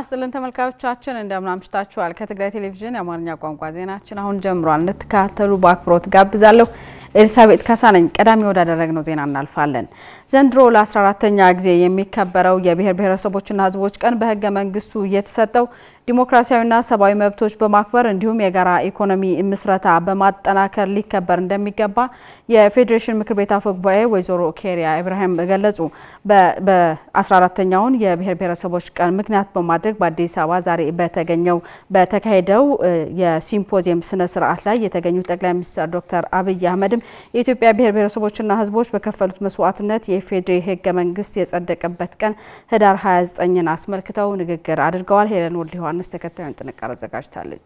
ይስጥልን ተመልካቾቻችን እንደምን አምሽታችኋል። ከትግራይ ቴሌቪዥን የአማርኛ ቋንቋ ዜናችን አሁን ጀምሯል። እንድትከታተሉ በአክብሮት ጋብዛለሁ። ኤልሳቤጥ ካሳ ነኝ። ቀዳሚ ወዳደረግነው ዜና እናልፋለን። ዘንድሮ ለ14ተኛ ጊዜ የሚከበረው የብሔር ብሔረሰቦችና ሕዝቦች ቀን በህገ መንግስቱ የተሰጠው ዲሞክራሲያዊና ሰብአዊ መብቶች በማክበር እንዲሁም የጋራ ኢኮኖሚ ምስረታ በማጠናከር ሊከበር እንደሚገባ የፌዴሬሽን ምክር ቤት አፈ ጉባኤ ወይዘሮ ኬሪያ ኢብራሂም ገለጹ። በ14ተኛውን የብሔር ብሔረሰቦች ቀን ምክንያት በማድረግ በአዲስ አበባ ዛሬ በተገኘው በተካሄደው የሲምፖዚየም ስነ ስርዓት ላይ የተገኙት ጠቅላይ ሚኒስትር ዶክተር አብይ አህመድም የኢትዮጵያ ብሔር ብሔረሰቦችና ህዝቦች በከፈሉት መስዋዕትነት የኢፌዴሪ ህገ መንግስት የጸደቀበት ቀን ህዳር 29ን አስመልክተው ንግግር አድርገዋል። ሄለን ወልድ ዮሐንስ ተከታዩን ጥንቅር አዘጋጅታለች።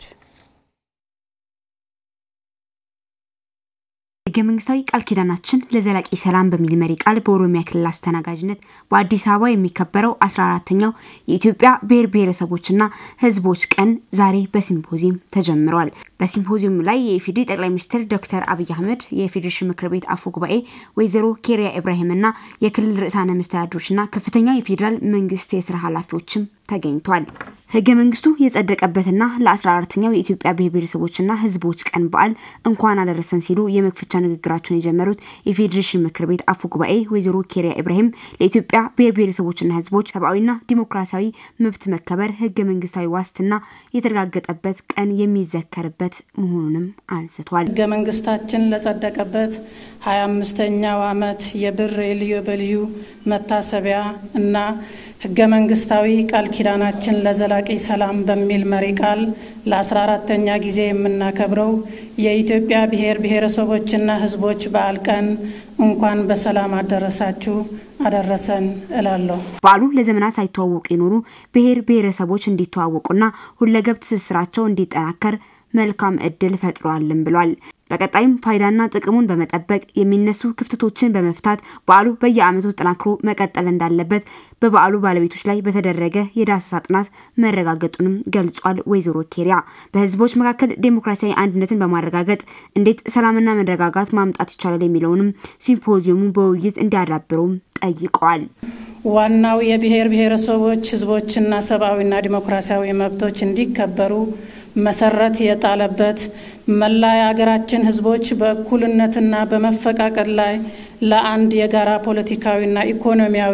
ህገ መንግስታዊ ቃል ኪዳናችን ለዘላቂ ሰላም በሚል መሪ ቃል በኦሮሚያ ክልል አስተናጋጅነት በአዲስ አበባ የሚከበረው 14ተኛው የኢትዮጵያ ብሔር ብሔረሰቦችና ህዝቦች ቀን ዛሬ በሲምፖዚየም ተጀምሯል። በሲምፖዚየሙ ላይ የኢፌዴሪ ጠቅላይ ሚኒስትር ዶክተር አብይ አህመድ፣ የፌዴሬሽን ምክር ቤት አፈ ጉባኤ ወይዘሮ ኬሪያ ኢብራሂምና የክልል ርዕሳነ መስተዳድሮችና ከፍተኛ የፌዴራል መንግስት የስራ ኃላፊዎችም ተገኝቷል። ህገ መንግስቱ የጸደቀበትና ለ14ተኛው የኢትዮጵያ ብሔር ብሔረሰቦችና ህዝቦች ቀን በዓል እንኳን አደረሰን ሲሉ የመክፈቻ ንግግራቸውን የጀመሩት የፌዴሬሽን ምክር ቤት አፈ ጉባኤ ወይዘሮ ኬሪያ ኢብራሂም ለኢትዮጵያ ብሔር ብሔረሰቦችና ህዝቦች ሰብአዊና ዲሞክራሲያዊ መብት መከበር ህገ መንግስታዊ ዋስትና የተረጋገጠበት ቀን የሚዘከርበት መሆኑንም አንስቷል። ህገ መንግስታችን ለጸደቀበት ሀያ አምስተኛው ዓመት የብር የልዩ በልዩ መታሰቢያ እና ህገ መንግስታዊ ቃል ኪዳናችን ለዘላቂ ሰላም በሚል መሪ ቃል ለ14ተኛ ጊዜ የምናከብረው የኢትዮጵያ ብሔር ብሔረሰቦችና ህዝቦች በዓል ቀን እንኳን በሰላም አደረሳችሁ አደረሰን እላለሁ። በዓሉ ለዘመናት ሳይተዋወቁ የኖሩ ብሔር ብሔረሰቦች እንዲተዋወቁና ሁለገብ ትስስራቸው እንዲጠናከር መልካም እድል ፈጥሯልን ብሏል። በቀጣይም ፋይዳና ጥቅሙን በመጠበቅ የሚነሱ ክፍተቶችን በመፍታት በዓሉ በየዓመቱ ተጠናክሮ መቀጠል እንዳለበት በበዓሉ ባለቤቶች ላይ በተደረገ የዳሰሳ ጥናት መረጋገጡንም ገልጿል። ወይዘሮ ኬሪያ በህዝቦች መካከል ዴሞክራሲያዊ አንድነትን በማረጋገጥ እንዴት ሰላምና መረጋጋት ማምጣት ይቻላል የሚለውንም ሲምፖዚየሙ በውይይት እንዲያዳብረውም ጠይቀዋል። ዋናው የብሔር ብሔረሰቦች ህዝቦችና ሰብአዊና ዲሞክራሲያዊ መብቶች እንዲከበሩ መሰረት የጣለበት መላ የሀገራችን ህዝቦች በእኩልነትና በመፈቃቀር ላይ ለአንድ የጋራ ፖለቲካዊና ኢኮኖሚያዊ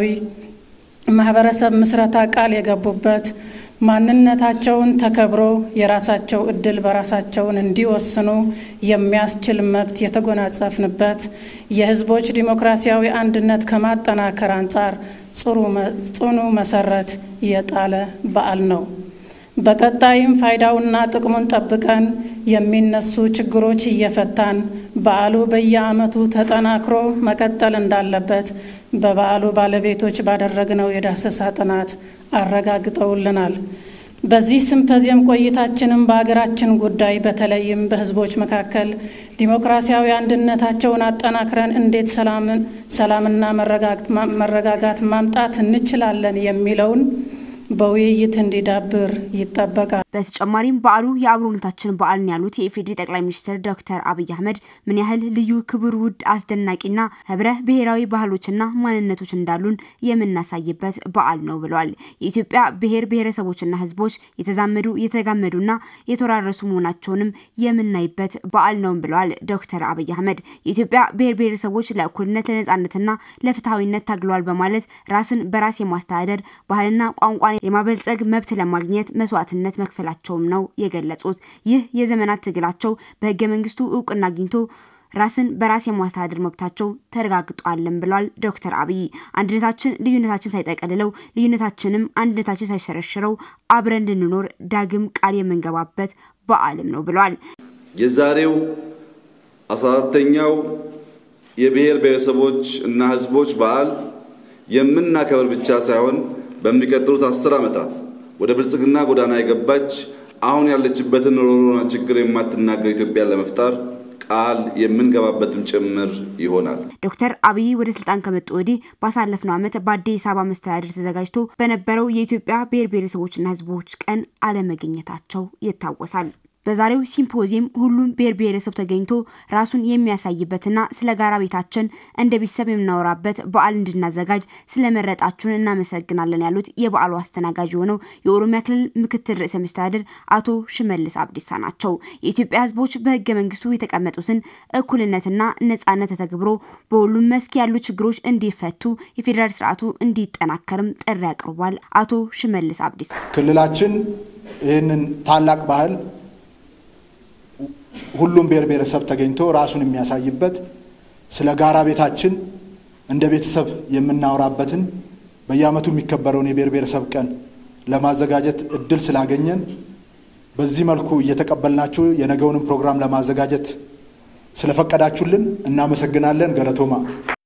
ማህበረሰብ ምስረታ ቃል የገቡበት ማንነታቸውን ተከብሮ የራሳቸው እድል በራሳቸውን እንዲወስኑ የሚያስችል መብት የተጎናጸፍንበት የህዝቦች ዲሞክራሲያዊ አንድነት ከማጠናከር አንጻር ጽኑ መሰረት የጣለ በዓል ነው። በቀጣይም ፋይዳውና ጥቅሙን ጠብቀን የሚነሱ ችግሮች እየፈታን በዓሉ በየዓመቱ ተጠናክሮ መቀጠል እንዳለበት በበዓሉ ባለቤቶች ባደረግነው የዳሰሳ ጥናት አረጋግጠውልናል። በዚህ ሲምፖዚየም ቆይታችንም በሀገራችን ጉዳይ በተለይም በህዝቦች መካከል ዲሞክራሲያዊ አንድነታቸውን አጠናክረን እንዴት ሰላምና መረጋጋት ማምጣት እንችላለን የሚለውን በውይይት እንዲዳብር ይጠበቃል። በተጨማሪም በዓሉ የአብሮነታችን በዓልን ያሉት የኢፌዴሪ ጠቅላይ ሚኒስትር ዶክተር አብይ አህመድ ምን ያህል ልዩ ክቡር፣ ውድ፣ አስደናቂና ህብረ ብሔራዊ ባህሎችና ማንነቶች እንዳሉን የምናሳይበት በዓል ነው ብለዋል። የኢትዮጵያ ብሔር ብሔረሰቦችና ህዝቦች የተዛመዱ የተጋመዱና የተወራረሱ መሆናቸውንም የምናይበት በዓል ነው ብለዋል ዶክተር አብይ አህመድ። የኢትዮጵያ ብሔር ብሔረሰቦች ለእኩልነት ለነጻነትና ለፍትሐዊነት ታግለዋል በማለት ራስን በራስ የማስተዳደር ባህልና ቋንቋ የማበልጸግ መብት ለማግኘት መስዋዕትነት መክፈላቸውም ነው የገለጹት። ይህ የዘመናት ትግላቸው በህገ መንግስቱ እውቅና አግኝቶ ራስን በራስ የማስተዳደር መብታቸው ተረጋግጧልን ብለዋል ዶክተር አብይ። አንድነታችን ልዩነታችን ሳይጠቀልለው ልዩነታችንም አንድነታችን ሳይሸረሽረው አብረን እንድንኖር ዳግም ቃል የምንገባበት በዓልም ነው ብለዋል። የዛሬው አስራ አራተኛው የብሔር ብሔረሰቦች እና ህዝቦች በዓል የምናከብር ብቻ ሳይሆን በሚቀጥሉት አስር ዓመታት ወደ ብልጽግና ጎዳና የገባች አሁን ያለችበትን ሮሮና ችግር የማትናገር ኢትዮጵያን ለመፍጠር ቃል የምንገባበትም ጭምር ይሆናል። ዶክተር አብይ ወደ ስልጣን ከመጡ ወዲህ ባሳለፍነው ዓመት በአዲስ አበባ መስተዳደር ተዘጋጅቶ በነበረው የኢትዮጵያ ብሔር ብሔረሰቦችና ህዝቦች ቀን አለመገኘታቸው ይታወሳል። በዛሬው ሲምፖዚየም ሁሉም ብሔር ብሔረሰብ ተገኝቶ ራሱን የሚያሳይበትና ስለ ጋራ ቤታችን እንደ ቤተሰብ የምናወራበት በዓል እንድናዘጋጅ ስለመረጣችሁን እናመሰግናለን ያሉት የበዓሉ አስተናጋጅ የሆነው የኦሮሚያ ክልል ምክትል ርዕሰ መስተዳድር አቶ ሽመልስ አብዲሳ ናቸው። የኢትዮጵያ ሕዝቦች በህገ መንግስቱ የተቀመጡትን እኩልነትና ነጻነት ተተግብሮ በሁሉም መስክ ያሉ ችግሮች እንዲፈቱ የፌዴራል ስርዓቱ እንዲጠናከርም ጥሪ አቅርቧል። አቶ ሽመልስ አብዲሳ ክልላችን ይህንን ታላቅ ባህል ሁሉም ብሔር ብሔረሰብ ተገኝቶ ራሱን የሚያሳይበት ስለ ጋራ ቤታችን እንደ ቤተሰብ የምናወራበትን በየዓመቱ የሚከበረውን የብሔር ብሔረሰብ ቀን ለማዘጋጀት እድል ስላገኘን በዚህ መልኩ እየተቀበልናችሁ የነገውንም ፕሮግራም ለማዘጋጀት ስለፈቀዳችሁልን እናመሰግናለን። ገለቶማ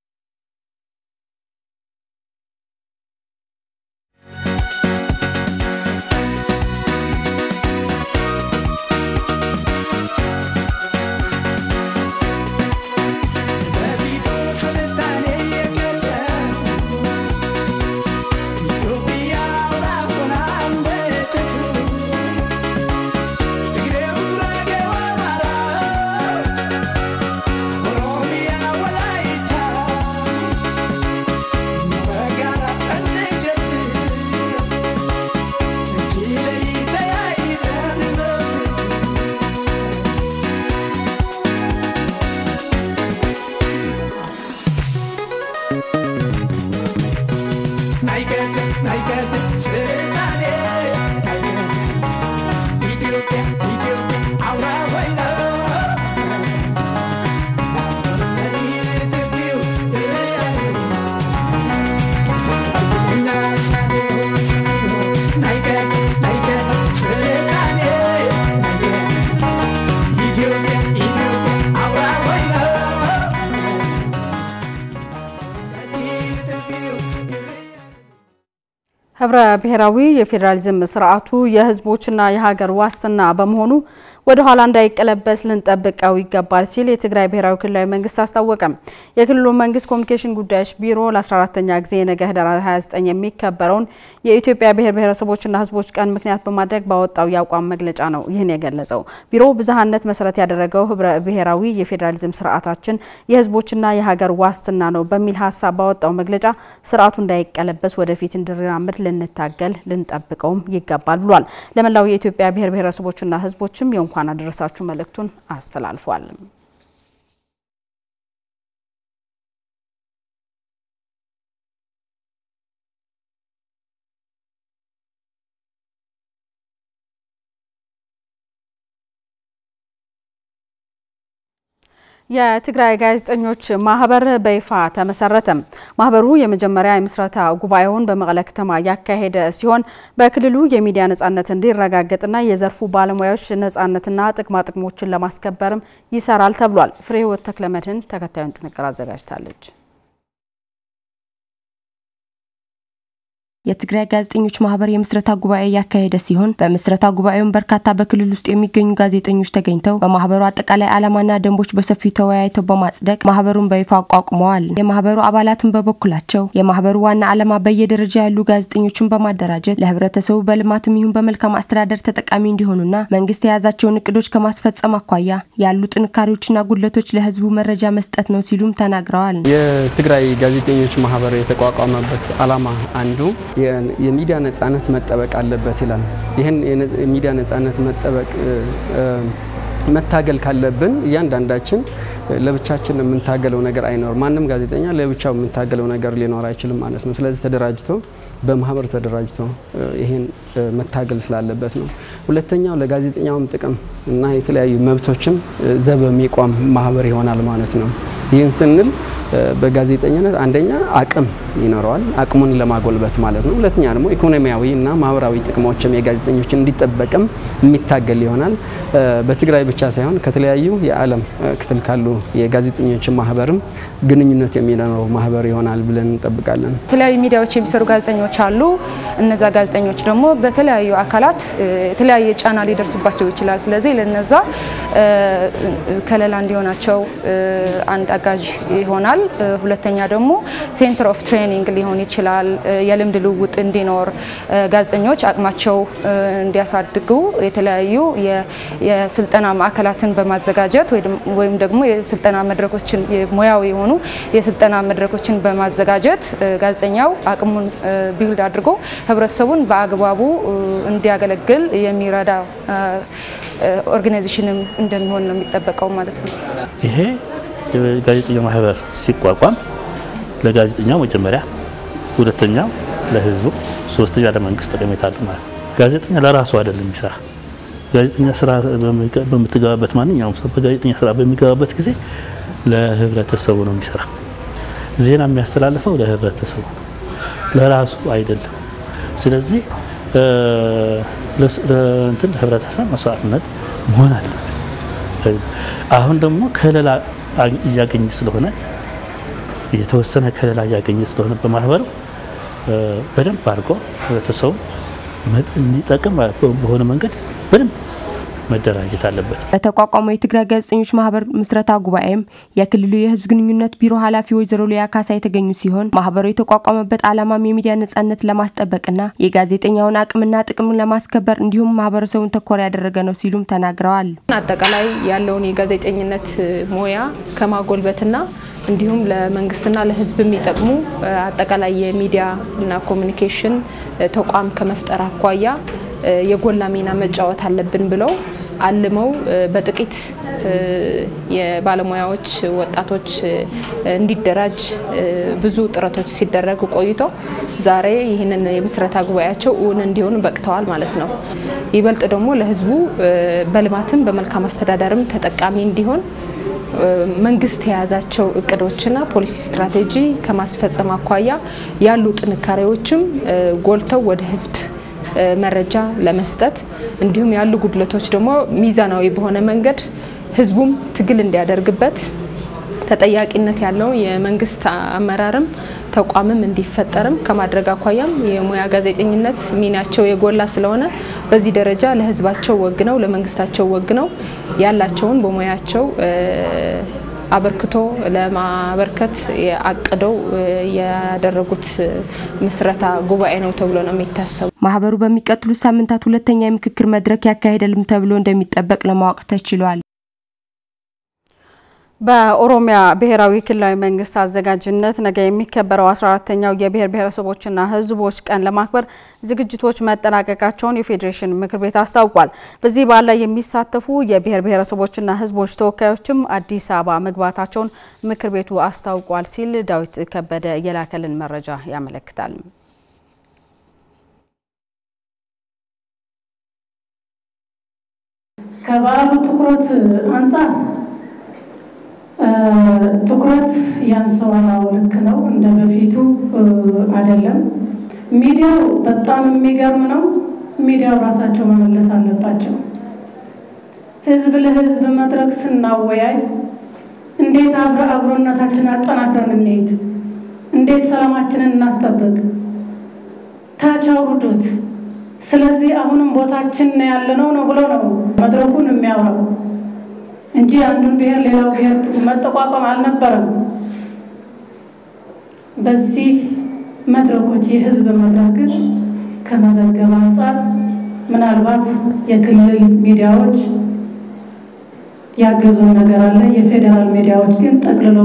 ህብረ ብሔራዊ የፌዴራሊዝም ስርዓቱ የህዝቦችና የሀገር ዋስትና በመሆኑ ወደ ኋላ እንዳይቀለበስ ልንጠብቀው ይገባል ሲል የትግራይ ብሔራዊ ክልላዊ መንግስት አስታወቀም። የክልሉ መንግስት ኮሚኒኬሽን ጉዳዮች ቢሮ ለ14ተኛ ጊዜ ነገ ህዳር 29 የሚከበረውን የኢትዮጵያ ብሔር ብሔረሰቦችና ህዝቦች ቀን ምክንያት በማድረግ ባወጣው የአቋም መግለጫ ነው ይህን የገለጸው። ቢሮው ብዝሃነት መሰረት ያደረገው ህብረ ብሔራዊ የፌዴራሊዝም ስርዓታችን የህዝቦችና የሀገር ዋስትና ነው በሚል ሀሳብ ባወጣው መግለጫ ስርዓቱ እንዳይቀለበስ ወደፊት እንዲራመድ ልንታገል ልንጠብቀውም ይገባል ብሏል። ለመላው የኢትዮጵያ ብሔር ብሔረሰቦችና ህዝቦችም የእንኳን አደረሳችሁ መልእክቱን አስተላልፏል። የትግራይ ጋዜጠኞች ማህበር በይፋ ተመሰረተ። ማህበሩ የመጀመሪያ የምስረታ ጉባኤውን በመቀለ ከተማ ያካሄደ ሲሆን በክልሉ የሚዲያ ነጻነት እንዲረጋገጥና የዘርፉ ባለሙያዎች ነጻነትና ጥቅማ ጥቅሞችን ለማስከበርም ይሰራል ተብሏል። ፍሬህይወት ተክለመድህን ተከታዩን ጥንቅር አዘጋጅታለች። የትግራይ ጋዜጠኞች ማህበር የምስረታ ጉባኤ ያካሄደ ሲሆን በምስረታ ጉባኤውን በርካታ በክልል ውስጥ የሚገኙ ጋዜጠኞች ተገኝተው በማህበሩ አጠቃላይ ዓላማና ደንቦች በሰፊው ተወያይተው በማጽደቅ ማህበሩን በይፋ አቋቁመዋል። የማህበሩ አባላትን በበኩላቸው የማህበሩ ዋና ዓላማ በየደረጃ ያሉ ጋዜጠኞችን በማደራጀት ለህብረተሰቡ በልማትም ይሁን በመልካም አስተዳደር ተጠቃሚ እንዲሆኑና መንግስት የያዛቸውን እቅዶች ከማስፈጸም አኳያ ያሉ ጥንካሬዎችና ጉድለቶች ለህዝቡ መረጃ መስጠት ነው ሲሉም ተናግረዋል። የትግራይ ጋዜጠኞች ማህበር የተቋቋመበት ዓላማ አንዱ የሚዲያ ነጻነት መጠበቅ አለበት ይላል። ይህን የሚዲያ ነጻነት መጠበቅ መታገል ካለብን እያንዳንዳችን ለብቻችን የምንታገለው ነገር አይኖርም። ማንም ጋዜጠኛ ለብቻው የምንታገለው ነገር ሊኖር አይችልም ማለት ነው። ስለዚህ ተደራጅቶ በማህበር ተደራጅቶ ይሄን መታገል ስላለበት ነው። ሁለተኛው ለጋዜጠኛውም ጥቅም እና የተለያዩ መብቶችም ዘብ የሚቆም ማህበር ይሆናል ማለት ነው። ይህን ስንል በጋዜጠኝነት አንደኛ አቅም ይኖረዋል፣ አቅሙን ለማጎልበት ማለት ነው። ሁለተኛ ደግሞ ኢኮኖሚያዊ እና ማህበራዊ ጥቅሞችም የጋዜጠኞችን እንዲጠበቅም የሚታገል ይሆናል። በትግራይ ብቻ ሳይሆን ከተለያዩ የዓለም ክፍል ካሉ የጋዜጠኞች ማህበርም ግንኙነት የሚኖረው ማህበር ይሆናል ብለን እንጠብቃለን። የተለያዩ ሚዲያዎች የሚሰሩ ጋዜጠኞች አሉ። እነዛ ጋዜጠኞች ደግሞ በተለያዩ አካላት የተለያየ ጫና ሊደርስባቸው ይችላል። ስለዚህ ለነዛ ከለላ እንዲሆናቸው አንድ አጋዥ ይሆናል። ሁለተኛ ደግሞ ሴንተር ኦፍ ትሬኒንግ ሊሆን ይችላል። የልምድ ልውውጥ እንዲኖር ጋዜጠኞች አቅማቸው እንዲያሳድጉ የተለያዩ የስልጠና ማዕከላትን በማዘጋጀት ወይም ደግሞ የስልጠና መድረኮችን ሙያዊ የሆኑ የስልጠና መድረኮችን በማዘጋጀት ጋዜጠኛው አቅሙን ቢውልድ አድርጎ ህብረተሰቡን በአግባቡ እንዲያገለግል የሚረዳ ኦርጋናይዜሽንም እንደሚሆን ነው የሚጠበቀው ማለት ነው። ይሄ የጋዜጠኛ ማህበር ሲቋቋም ለጋዜጠኛው መጀመሪያ፣ ሁለተኛው ለህዝቡ፣ ሶስተኛ ለመንግስት ጠቀሜታ አለው ማለት ነው። ጋዜጠኛ ለራሱ አይደለም የሚሰራ ጋዜጠኛ ስራ በምትገባበት ማንኛውም ሰው በጋዜጠኛ ስራ በሚገባበት ጊዜ ለህብረተሰቡ ነው የሚሰራ። ዜና የሚያስተላልፈው ለህብረተሰቡ ለራሱ አይደለም። ስለዚህ ለእንትን ለህብረተሰብ መስዋዕትነት መሆን አለበት። አሁን ደግሞ ከለላ እያገኘ ስለሆነ የተወሰነ ከለላ እያገኘ ስለሆነ በማህበሩ በደንብ አድርጎ ህብረተሰቡ እንዲጠቅም በሆነ መንገድ በደንብ መደራጀት አለበት። በተቋቋመው የትግራይ ጋዜጠኞች ማህበር ምስረታ ጉባኤም የክልሉ የህዝብ ግንኙነት ቢሮ ኃላፊ ወይዘሮ ሊያ ካሳ የተገኙ ሲሆን ማህበሩ የተቋቋመበት ዓላማም የሚዲያ ነጻነት ለማስጠበቅና የጋዜጠኛውን አቅምና ጥቅም ለማስከበር እንዲሁም ማህበረሰቡን ተኮር ያደረገ ነው ሲሉም ተናግረዋል። አጠቃላይ ያለውን የጋዜጠኝነት ሙያ ከማጎልበትና እንዲሁም ለመንግስትና ለህዝብ የሚጠቅሙ አጠቃላይ የሚዲያ እና ኮሚኒኬሽን ተቋም ከመፍጠር አኳያ የጎላ ሚና መጫወት አለብን ብለው አልመው በጥቂት የባለሙያዎች ወጣቶች እንዲደራጅ ብዙ ጥረቶች ሲደረግ ቆይቶ ዛሬ ይህንን የምስረታ ጉባኤያቸው እውን እንዲሆን በቅተዋል ማለት ነው። ይበልጥ ደግሞ ለህዝቡ በልማትም በመልካም አስተዳደርም ተጠቃሚ እንዲሆን መንግስት የያዛቸው እቅዶችና ፖሊሲ ስትራቴጂ ከማስፈጸም አኳያ ያሉ ጥንካሬዎችም ጎልተው ወደ ህዝብ መረጃ ለመስጠት እንዲሁም ያሉ ጉድለቶች ደግሞ ሚዛናዊ በሆነ መንገድ ህዝቡም ትግል እንዲያደርግበት ተጠያቂነት ያለው የመንግስት አመራርም ተቋምም እንዲፈጠርም ከማድረግ አኳያም የሙያ ጋዜጠኝነት ሚናቸው የጎላ ስለሆነ በዚህ ደረጃ ለህዝባቸው ወግነው ለመንግስታቸው ወግነው ያላቸውን በሙያቸው አበርክቶ ለማበርከት አቅደው ያደረጉት ምስረታ ጉባኤ ነው ተብሎ ነው የሚታሰቡ። ማህበሩ በሚቀጥሉት ሳምንታት ሁለተኛ የምክክር መድረክ ያካሂዳልም ተብሎ እንደሚጠበቅ ለማወቅ ተችሏል። በኦሮሚያ ብሔራዊ ክልላዊ መንግስት አዘጋጅነት ነገ የሚከበረው 14ተኛው የብሔር ብሔረሰቦችና ህዝቦች ቀን ለማክበር ዝግጅቶች መጠናቀቃቸውን የፌዴሬሽን ምክር ቤት አስታውቋል። በዚህ በዓል ላይ የሚሳተፉ የብሔር ብሔረሰቦችና ህዝቦች ተወካዮችም አዲስ አበባ መግባታቸውን ምክር ቤቱ አስታውቋል ሲል ዳዊት ከበደ የላከልን መረጃ ያመለክታል። ከባህሉ ትኩረት አንጻር ትኩረት ያንሰዋል። ልክ ነው፣ እንደ በፊቱ አይደለም። ሚዲያው በጣም የሚገርም ነው። ሚዲያው ራሳቸው መመለስ አለባቸው። ህዝብ ለህዝብ መድረክ ስናወያይ እንዴት አብረ አብሮነታችንን አጠናክረን እንሄድ፣ እንዴት ሰላማችንን እናስጠብቅ፣ ታች አውርዱት። ስለዚህ አሁንም ቦታችን ያለነው ነው ብሎ ነው መድረኩን የሚያወራው እንጂ አንዱን ብሔር ሌላው ብሔር መጠቋቋም አልነበረም። በዚህ መድረኮች የህዝብ መድረክ ግን ከመዘገብ አንጻር ምናልባት የክልል ሚዲያዎች ያገዙን ነገር አለ። የፌዴራል ሚዲያዎች ግን ጠቅልለው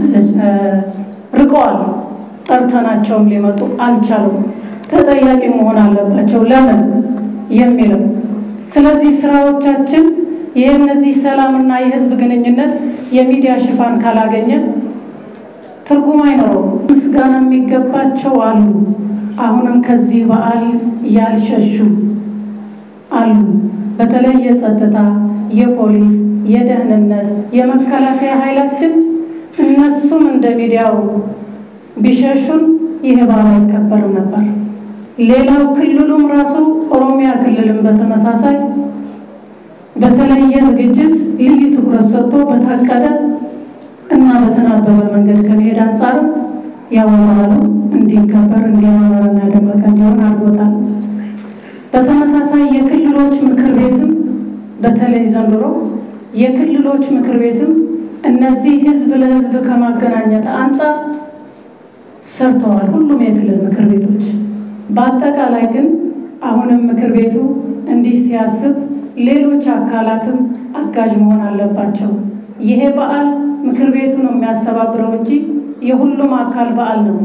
ርቀዋል። ጠርተናቸውም ሊመጡ አልቻሉም። ተጠያቂ መሆን አለባቸው ለምን የሚለው ስለዚህ ስራዎቻችን የእነዚህ ሰላምና የህዝብ ግንኙነት የሚዲያ ሽፋን ካላገኘ ትርጉም አይኖረውም። ምስጋና የሚገባቸው አሉ። አሁንም ከዚህ በዓል ያልሸሹ አሉ። በተለይ የጸጥታ፣ የፖሊስ፣ የደህንነት፣ የመከላከያ ኃይላችን እነሱም እንደ ሚዲያው ቢሸሹን ይህ በዓል አይከበርም ነበር። ሌላው ክልሉም ራሱ ኦሮሚያ ክልልም በተመሳሳይ በተለየ ዝግጅት ልዩ ትኩረት ሰጥቶ በታቀደ እና በተናበበ መንገድ ከመሄድ አንጻርም ያወራሉ እንዲከበር እንዲያማረና ያደመቀ እንዲሆን አድርጎታል። በተመሳሳይ የክልሎች ምክር ቤትም በተለይ ዘንድሮ የክልሎች ምክር ቤትም እነዚህ ህዝብ ለህዝብ ከማገናኘት አንጻር ሰርተዋል ሁሉም የክልል ምክር ቤቶች። በአጠቃላይ ግን አሁንም ምክር ቤቱ እንዲህ ሲያስብ ሌሎች አካላትም አጋዥ መሆን አለባቸው። ይሄ በዓል ምክር ቤቱ ነው የሚያስተባብረው እንጂ የሁሉም አካል በዓል ነው።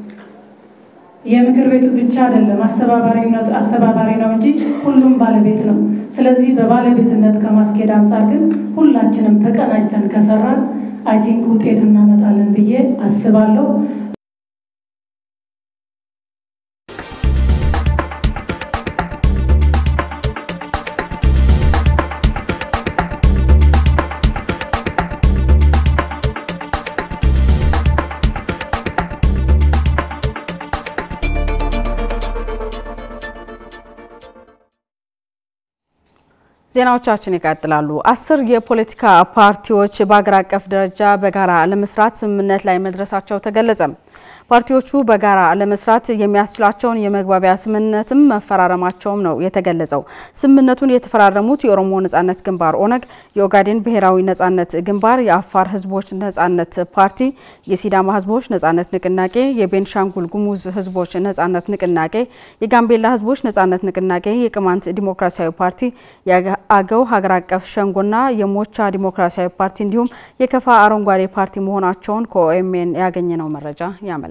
የምክር ቤቱ ብቻ አይደለም አስተባባሪነቱ አስተባባሪ ነው እንጂ ሁሉም ባለቤት ነው። ስለዚህ በባለቤትነት ከማስኬድ አንጻር ግን ሁላችንም ተቀናጅተን ከሰራን አይ ቲንክ ውጤት እናመጣለን ብዬ አስባለሁ። ዜናዎቻችን ይቀጥላሉ። አስር የፖለቲካ ፓርቲዎች በአገር አቀፍ ደረጃ በጋራ ለመስራት ስምምነት ላይ መድረሳቸው ተገለጸ። ፓርቲዎቹ በጋራ ለመስራት የሚያስችላቸውን የመግባቢያ ስምምነትም መፈራረማቸውም ነው የተገለጸው። ስምምነቱን የተፈራረሙት የኦሮሞ ነጻነት ግንባር ኦነግ፣ የኦጋዴን ብሔራዊ ነጻነት ግንባር፣ የአፋር ህዝቦች ነጻነት ፓርቲ፣ የሲዳማ ህዝቦች ነጻነት ንቅናቄ፣ የቤንሻንጉል ጉሙዝ ህዝቦች ነጻነት ንቅናቄ፣ የጋምቤላ ህዝቦች ነጻነት ንቅናቄ፣ የቅማንት ዲሞክራሲያዊ ፓርቲ፣ የአገው ሀገር አቀፍ ሸንጎና የሞቻ ዲሞክራሲያዊ ፓርቲ እንዲሁም የከፋ አረንጓዴ ፓርቲ መሆናቸውን ከኦኤምኤን ያገኘነው መረጃ ያመለክታል።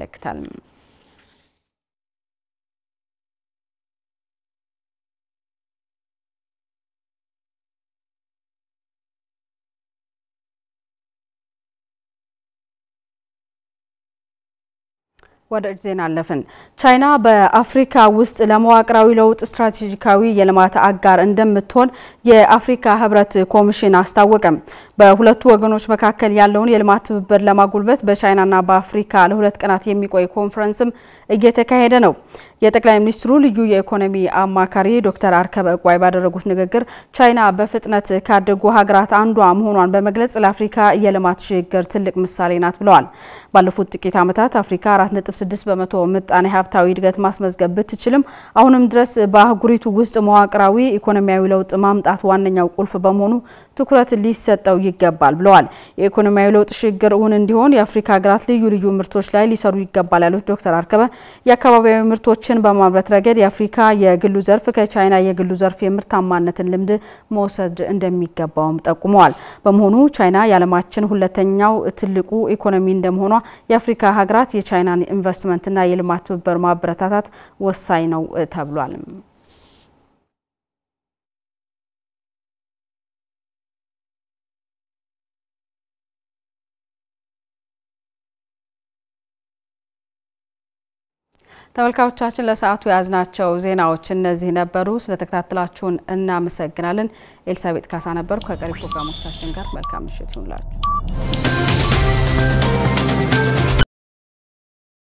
ወደ እጅ ዜና አለፍን። ቻይና በአፍሪካ ውስጥ ለመዋቅራዊ ለውጥ ስትራቴጂካዊ የልማት አጋር እንደምትሆን የአፍሪካ ህብረት ኮሚሽን አስታወቀም። በሁለቱ ወገኖች መካከል ያለውን የልማት ትብብር ለማጉልበት በቻይናና በአፍሪካ ለሁለት ቀናት የሚቆይ ኮንፈረንስም እየተካሄደ ነው። የጠቅላይ ሚኒስትሩ ልዩ የኢኮኖሚ አማካሪ ዶክተር አርከበ እቋይ ባደረጉት ንግግር ቻይና በፍጥነት ካደጉ ሀገራት አንዷ መሆኗን በመግለጽ ለአፍሪካ የልማት ሽግግር ትልቅ ምሳሌ ናት ብለዋል። ባለፉት ጥቂት ዓመታት አፍሪካ 4.6 በመቶ ምጣኔ ሀብታዊ እድገት ማስመዝገብ ብትችልም አሁንም ድረስ በአህጉሪቱ ውስጥ መዋቅራዊ ኢኮኖሚያዊ ለውጥ ማምጣት ዋነኛው ቁልፍ በመሆኑ ትኩረት ሊሰጠው ይገባል ብለዋል። የኢኮኖሚያዊ ለውጥ ሽግግር እውን እንዲሆን የአፍሪካ ሀገራት ልዩ ልዩ ምርቶች ላይ ሊሰሩ ይገባል ያሉት ዶክተር አርከበ የአካባቢያዊ ምርቶችን በማምረት ረገድ የአፍሪካ የግሉ ዘርፍ ከቻይና የግሉ ዘርፍ የምርታማነትን ልምድ መውሰድ እንደሚገባውም ጠቁመዋል። በመሆኑ ቻይና የዓለማችን ሁለተኛው ትልቁ ኢኮኖሚ እንደመሆኗ የአፍሪካ ሀገራት የቻይናን ኢንቨስትመንትና የልማት ትብብር ማበረታታት ወሳኝ ነው ተብሏል። ተመልካቾቻችን ለሰዓቱ የያዝናቸው ዜናዎች እነዚህ ነበሩ። ስለተከታተላችሁን እናመሰግናለን። ኤልሳቤጥ ካሳ ነበርኩ። ከቀሪ ፕሮግራሞቻችን ጋር መልካም ምሽት ይሁንላችሁ።